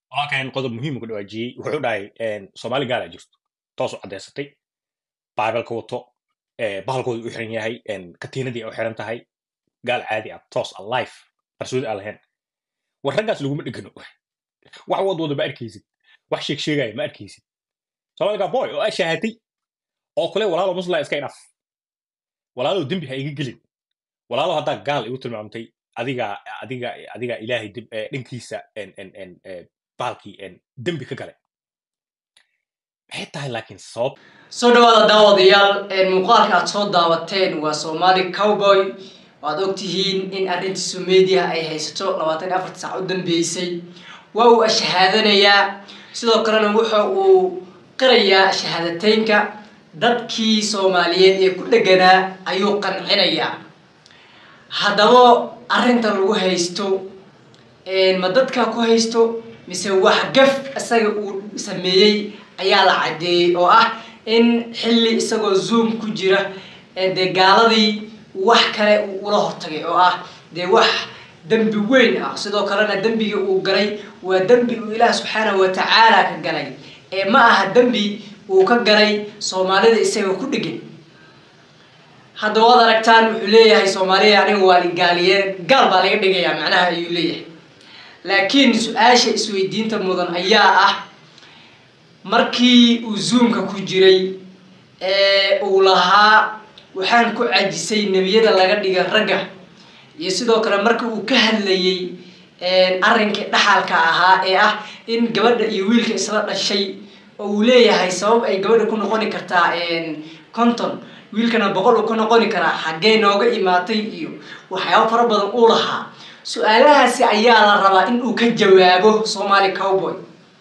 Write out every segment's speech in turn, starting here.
walaalkan qodob muhiim ku dhawaajiyey wuxuu dhahay soomaali gaala jirto toos u caddaysatay baibalka wato bahalkooda u xiran yahay katiinadii u xiran tahay gaal caadi ah toos a life qarsoodi aan lahayn war raggaas laguma dhegano wax wadwada ma arkaysid wax sheeg sheegaya ma arkaysid soomaalika boy oo aa shaahatay oo kule walaalo musla iska inaf walaalow dembi ha iga gelin walaalo haddaa gaal igu tilmaamtay adiga adiga adiga ilaahay dhankiisa bahalkii dembi ka galay maxay tahay laakiin sabab soo dhawaada daawadayaal muuqaalka aad soo daawateen waa soomaali cowboy waad ogtihiin in arrintiisu media ay haysato labaatan iyo afarta saac u dambeysay waa uu shahaadanayaa sidoo kalena wuxa uu qirayaa shahaadateynka dadkii soomaaliyeed ee ku dheganaa ayuu qancinayaa haddaba arrinta lagu haysto ma dadka ku haysto mise wax gaf isaga uu sameeyey ayaa la caddeeyey oo ah in xilli isagoo zoom ku jira dee gaaladii wax kale uu ula hortagay oo ah dee wax dembi weyn ah sidoo kalena dembiga uu galay waa dembi uu ilaah subxaanahu watacaala ka galay ee ma aha dembi uu ka galay soomaalida isaga ku dhegan hadda waad aragtaan wuxuu leeyahay soomaaliya aniga waa gaaliye gaal baa laga dhigayaa macnaha ayuu leeyahay laakiin su-aasha isweydiinta mudan ayaa ah markii uu zoomka ku jiray ee uu lahaa waxaan ku cajisay nebiyada laga dhiga ragga iyo sidoo kale markii uu ka hadlayey arrinkii dhaxalka ahaa ee ah in gabadha iyo wiilka isla dhashay oo uu leeyahay sabab ay gabadha ku noqoni kartaa conton wiilkana boqol uu ka noqoni karaa xaggee nooga imaatay iyo waxyaabo fara badan uu lahaa su-aalahaasi ayaa la rabaa in uu ka jawaabo somaali cowboy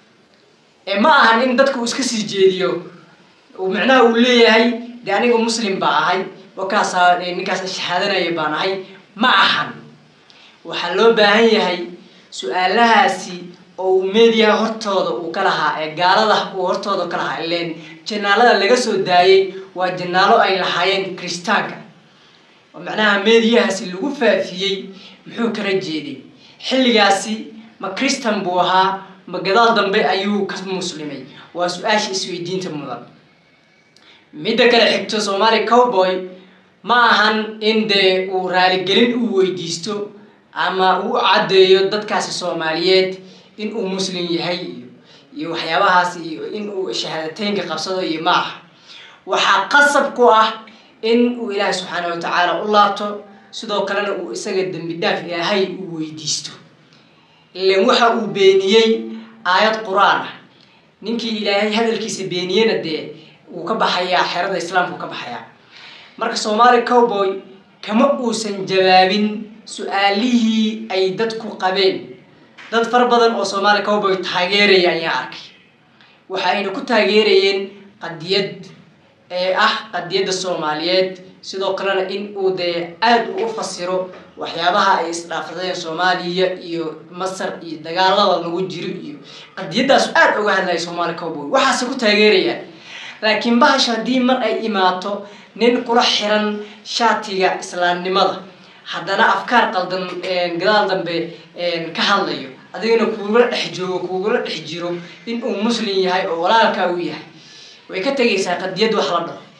ee ma ahan in dadka uu iska sii jeediyo macnaha uu leeyahay dee aniga muslim baa ahay wakaasaa ninkaas shahaadanaya baan ahay ma ahan waxaa loo baahan yahay su-aalahaasi oo uu media hortooda uu ka lahaa ee gaalada uu hortooda ka lahaa ileen janaalada laga soo daayay waa janaalo ay lahaayeen kristaanka oo macnaha mediyahaasi lagu faafiyey muxuu kala jeeday xilligaasi ma christan buu ahaa ma gadaal dambe ayuu ka muslimay waa su-aasha isweydiinta mudan midda kale xigto soomaali cowboy ma ahan in dee uu raaligelin uu weydiisto ama uu caddeeyo dadkaasi soomaaliyeed in uu muslim yahay iyo iyo waxyaabahaas iyo in uu shahaadateynka qabsado iyo ma aha waxaa qasab ku ah in uu ilaahay subxaana watacaala u laabto sidoo kalena uu isaga dembi dhaaf ilaahay uu weydiisto ilan waxa uu beeniyey aayad qur-aan ah ninkii ilaahay hadalkiisa beeniyena dee wuu ka baxayaa xerada islaamku ka baxayaa marka soomaali cowboy kama uusan jawaabin su-aalihii ay dadku qabeen dad fara badan oo soomaali cowboy taageeraya ayaa arkay waxa ayna ku taageerayeen qadiyad ee ah qadiyadda soomaaliyeed sidoo kalena in uu dee aada u u fasiro waxyaabaha ay isdhaafsadeen soomaaliya iyo masar iyo dagaalada lagu jiro iyo qadiyaddaas aada uga hadlaya soomaali cowboy waxaase ku taageerayaan laakiin bahasha haddii mar ay imaato nin kula xiran shaatiga islaamnimada haddana afkaar qaldan gadaal dambe ka hadlayo adigana kuugula dhex joogo kuugula dhex jiro in uu muslim yahay oo walaalkaa uu yahay way ka tegaysaa qadiyad wax la dhaho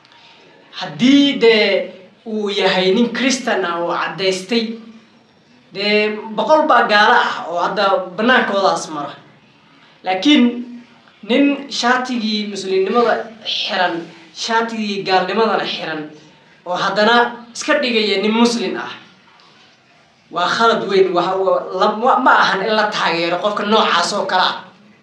haddii dee uu yahay nin christan ah oo caddaystay dee boqol baa gaalo ah oo hadda banaankoodaas mara laakiin nin shaatigii muslimnimada xiran shaatigii gaalnimadana xiran oo haddana iska dhigaya nin muslim ah waa khalad weyn ma ahan in la taageero qofka noocaas oo kale ah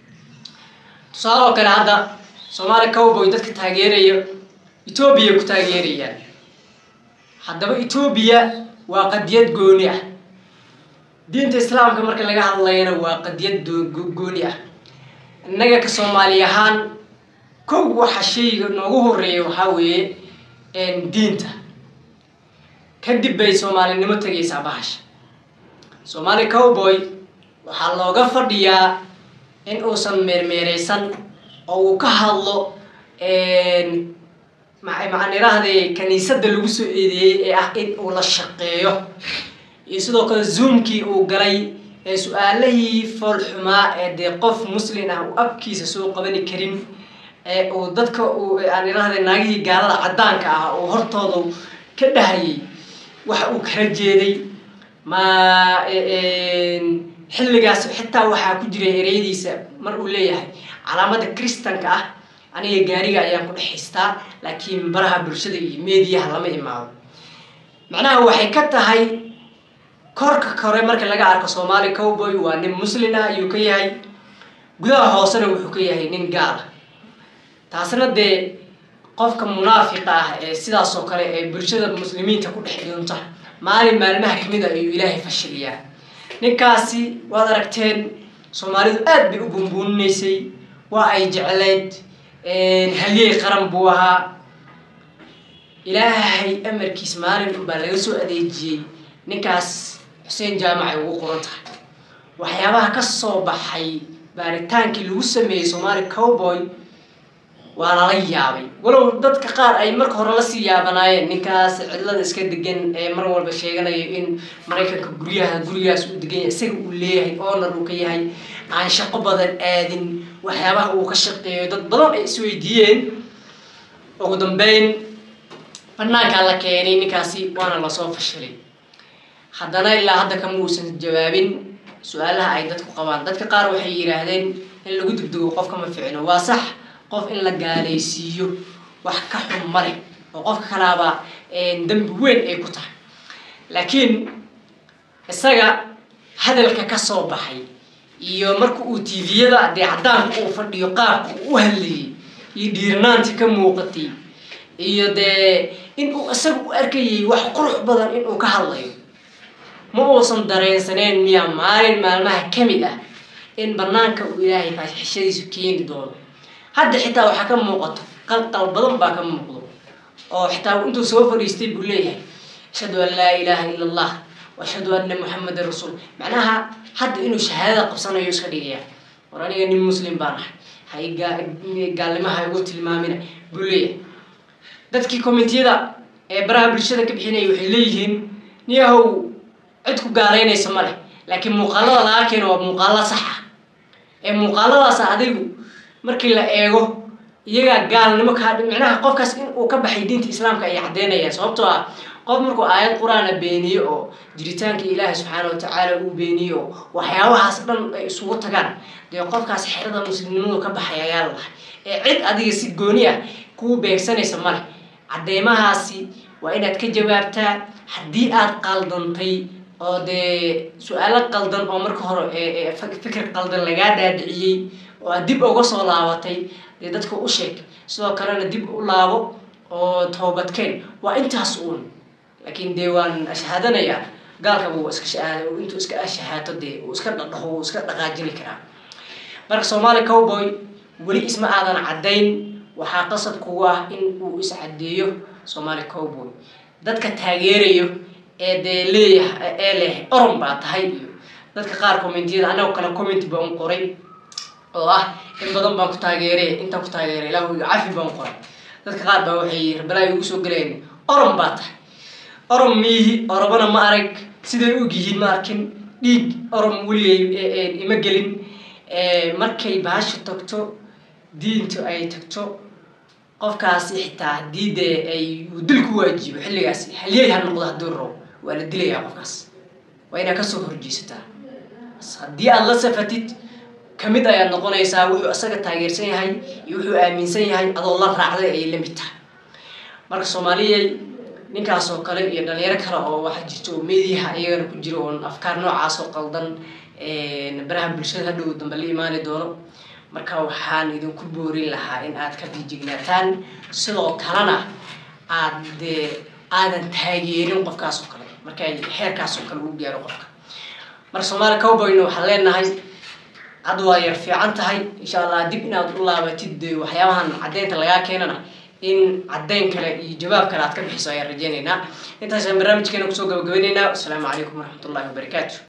tusaale oo kale hadda soomaali cowboy dadka taageeraya etoobiya ku taageerayaan haddaba etoobiya waa qadiyad gooni ah diinta islaamka marka laga hadlayana waa qadiyad gooni ah innaga ka soomaali ahaan kow waxa shayga noogu horeeya waxaa weeye diinta kadib bay soomaalinimo tegaysaa bahasha soomaali cowboy waxaa looga fadhiyaa in uusan meermeereysan oo uu ka hadlo maxaan iraahday kaniisadda lagu soo eedeeyey ee ah in uu la shaqeeyo iyo sidoo kale zoomkii uu galay ee su-aalihii foolxumaa ee dee qof muslin ah uu afkiisa soo qabani karin ee uu dadka uu aan idhahday naagihii gaalada caddaanka ah uu hortooda ka dhahayay waxa uu kala jeeday ma xilligaas xitaa waxaa ku jiray ereyadiisa mar uu leeyahay calaamada kristanka ah aniga gaariga ayaan ku dhexaystaa laakiin baraha bulshada iyo meediyaha lama imaado macnaha waxay ka tahay korka kore marka laga arko soomaali cowboy waa nin muslin ah ayuu ka yahay gudaha hoosena wuxuu ka yahay nin gaala taasna dee qofka munaafiqa ah ee sidaas oo kale ee bulshada muslimiinta ku dhex dhunta maalin maalmaha kamid a ayuu ilaahay fashiliyaa ninkaasi waad aragteen soomaalidu aad bay u bunbuuninaysay waa ay jecleyd halyey qaran buu ahaa ilaahay amarkiis maalin unbaa laga soo adeejiyey ninkaas xuseen jaamac ay ugu qoran tahay waxyaabaha ka soo baxay baaritaankii lagu sameeyey soomaali cowboy waa lala yaabay walow dadka qaar ay marka hore lasii yaabanaayeen ninkaas cidlada iska degan ee mar walba sheeganayo in maraykanka guryaha gurigaas uu degan yahay isaga uu leeyahay oonar uu ka yahay aan shaqo badan aadin waxyaabaha uu ka shaqeeyo dad badan ay isweydiiyeen ugu dambeyn banaankaa la keenay ninkaasi waana lasoo fashilay haddana ilaa hadda kama uusan jawaabin su-aalaha ay dadku qabaan dadka qaar waxay yidhaahdeen in lagu degdego qofka ma ficno waa sax qof in la gaalaysiiyo wax ka xun male oo qofka kalaaba dembi weyn ay ku tahay laakiin isaga hadalka ka soo baxay iyo marka uu tviyada dee caddaanka uu fadhiyo qaabka uu u hadlayay iyo dhiiranaanti ka muuqatay iyo dee in uu isaga u arkayay wax qurux badan inuu ka hadlayo ma uusan dareensaneen miya maalin maalmaha ka mid ah in banaanka uu ilaahay faaxishadiisu keeni doono hadda xitaa waxaa ka muuqato qalqal badan baa ka muuqdo oo xitaa intuu soo fadhiistay buu leeyahay ashhadu an laa ilaaha ila allah ashhadu anna muxamadan rasuul macnaha hadda inuu shahaadada qabsanayo iska dhigaya war aniga nin muslim baan ahay hagaalnimaha igu tilmaamina buu leeyahay dadkii commentiyada ee baraha bulshada ka bixinaya waxay leeyihiin niyahow cid ku gaalaynaysa ma leh laakiin muuqaalada laga keeno waa muuqaalo sax ah ee muuqaaladaas adigu markii la eego iyagaa gaalnimo kaa micnaha qofkaas in uu ka baxay diinta islaamka ay caddeynayaan sababtoo ah qof markuu aayad qur-aana beeniyo oo jiritaanka ilaahi subxaana watacaala uu beeniyo oo waxyaabahaas dhan ay isugu tagaan dee qofkaas xerada muslimnimadu ka baxay ayaa la lahay ee cid adiga si gooni ah kuu beegsanaysa male cadeymahaasi waa inaad ka jawaabtaa haddii aad qaldantay oo dee su-aalo qaldan oo marka hore fikir qaldan lagaa dhaadhiciyey oo aad dib uga soo laabatay dee dadka u sheeg sidoo kalena dib u laabo oo toobadkeen waa intaas uun laakiin dee waan shahaadanayaa gaalka buu iska intuu iska shahaato dee uu iska dhadhaho uu iska dhaqaajini karaa marka soomaali cowboy weli isma aadan caddayn waxaa qasab kugu ah in uu iscadeeyo soomaali cowboy dadka taageerayo ee dee leeyahay ee leh oron baa tahay iyo dadka qaar commentiyada anagoo kale comment baan qoray oo ah in badan baan ku taageeray intaan ku taageeray ilaahu cafi baan qoray dadka qaar baa waxay rabalaay ugu soo galeen oron baa tahay oron miihi orobana ma arag siday og yihiin ma arkin dhiig orom weligay ima gelin markay baasha tagto diintu ay tagto qofkaasi xitaa haddii dee ay uu dil ku waajibo xilligaasi halyey ha noqdo hadduu rabo waa la dilayaa qofkaas waa inaad kasoo horjeesataa haddii aada la safatid kamid ayaad noqonaysaa wuxuu isaga taageersan yahay iyo wuxuu aaminsan yahay adoo la raacday ayay la mid tahay marka soomaaliyay ninkaas oo kale iyo dhalinyaro kale oo waxaa jirta oo meediyaha iyagana ku jira oon afkaar noocaas oo qaldan baraha bulshada hadhow dambe la imaani doono marka waxaan idinku boorin lahaa in aad ka fiijignaataan sidoo kalena aad dee aadan taageerin qofkaas oo kale markay xeerkaas oo kale uu gaaro qofka marka soomaali cowboyna waxaan leenahay hadda waa yar fiican tahay insha allah dib inaad u laabatid dee waxyaabahan caddeynta lagaa keenana in caddeyn kale iyo jawaab kale aad ka bixiso ayaan rajeynaynaa intaasaan barnaamijkeena kusoo gabagabaynaynaa wasalaamu calaykum waraxmatullahi wabarakaatu